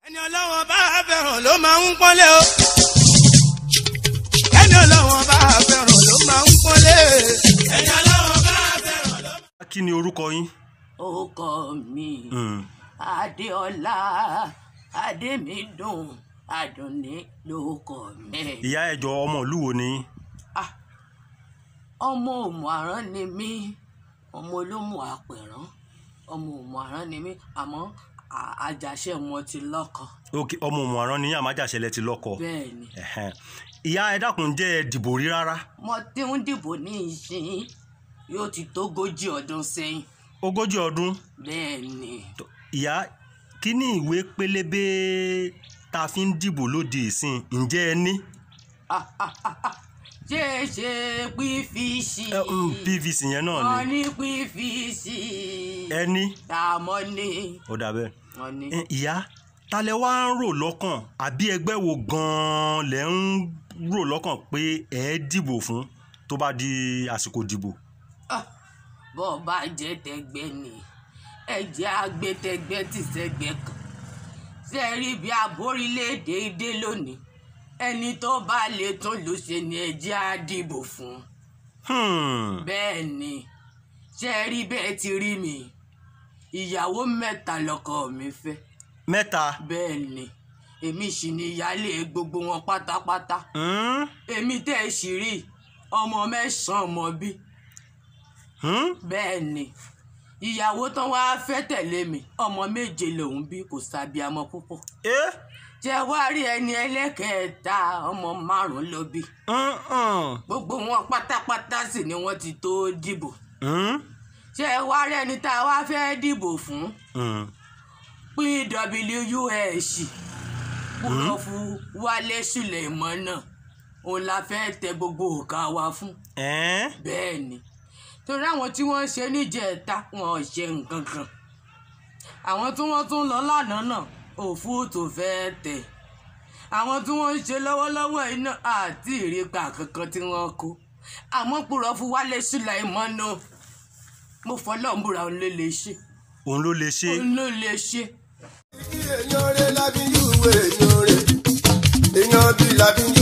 ẹni ọlọ́wọ́n bá fẹ́ràn ló máa ń pọ́nlé o. ẹni ọlọ́wọ́n bá fẹ́ràn ló máa ń pọ́nlé. ẹni ọlọ́wọ́n bá fẹ́ràn ló. kí ni orúkọ yín. orúkọ mi Mm. adéọlá adémídùn adùnní lórúkọ mi. ìyá ẹjọ ọmọ ìlú wo ni yín? Ah, ọmọ òmùarán ni mí ọmọ olómù àpẹ̀rán ọmọ òmùarán ni mí àmọ́ à- àjàṣe wọn ti lọ́kọ ok ọmọ òmùarán ni yín àmájàṣẹlẹ ti lọ́kọ. bẹ́ẹ̀ ni Ẹ̀hẹ́n. ìyá ẹ dákun jẹ́ ẹ dìbò rí rárá. mo ti ń dìbò ní ìsìn yóò ti tógójì ọdún sẹ́yìn ogójì ọdún bẹ́ẹ̀ ni tó- ìyá kí ni ìwé pélébé tá a fi ń dìbò lóde ìsìn ǹjẹ́ ẹ ní. ṣe é ṣe pífìsì Ẹ, mm, pvc yẹn náà wọ́n ni ní pífìsì ẹ ní àmọ́ ní ó dà bẹ́ẹ̀. wọ́n ní. Ẹ, ìyá ta lẹ wá ń rò lọ́kàn àbí ẹgbẹ́ wo gan-an lẹ ń rò lọ́kàn pé ẹ dìbò fún tó bá di àsìkò dìbò. Ah, bọ́ ọ bá jẹ́ tẹgbẹ́ ni ẹ jẹ́ agbẹ́tẹgbẹ́ tí sẹ́gbẹ́ kan ṣe rí bí aborílẹ̀-èdè dé lónìí ẹni tó bá lè tún lù ṣe ni ẹ jẹ́ á dìbò fún Hmm. bẹ́ẹ̀ ni ṣe rí bẹ́ẹ̀ ti rí mi ìyàwó mẹ́ta lọ́kọ mi fẹ́ mẹ́ta. bẹ́ẹ̀ ni èmi sì ni ìyáálé gbogbo wọn pátápátá Hmm? èmi tẹ́ ẹ sì rí ọmọ mẹ́sàn-án ọmọ bí Hmm? bẹ́ẹ̀ ni ìyàwó tán wá fẹ́ tẹ̀lé mi ọmọ méje lòun bí kò sábíamọ púpọ̀ Eh? jẹ́ wá rí ẹni ẹlẹ́kẹ̀ẹ́ta ọmọ márùn-ún ló bí Mm-mm. gbogbo wọn pátápátá sì ni wọ́n ti tó dìbò Hmm? ṣé wá rí ẹni tá a wá fẹ́ dìbò fún Hmm. pwus púrọ̀fù wálé sùlẹ̀mọ́nà òun la fẹ́ tẹ gbogbo òkà wa fún Eh? bẹ́ẹ̀ ni torí àwọn tí wọ́n ṣe níjẹ̀ẹ́ta wọn ò ṣe nǹkan kan àwọn tí wọ́n tún lọ lánàá náà òfúùtù fẹ́ẹ́ tẹ̀ àwọn tí wọ́n ń ṣe lọ́wọ́lọ́wọ́ iná àti ìrìpa kankan tí wọ́n kó àmọ́ purọ́ fún wálé sùláìmọ́ náà mo fọlọ́ ń búra òun ló lè ṣe òun ló lè ṣe. òun ló lè ṣe. èèyàn rẹ̀ lábí yúwe èèyàn rẹ̀ èèyàn bí lábí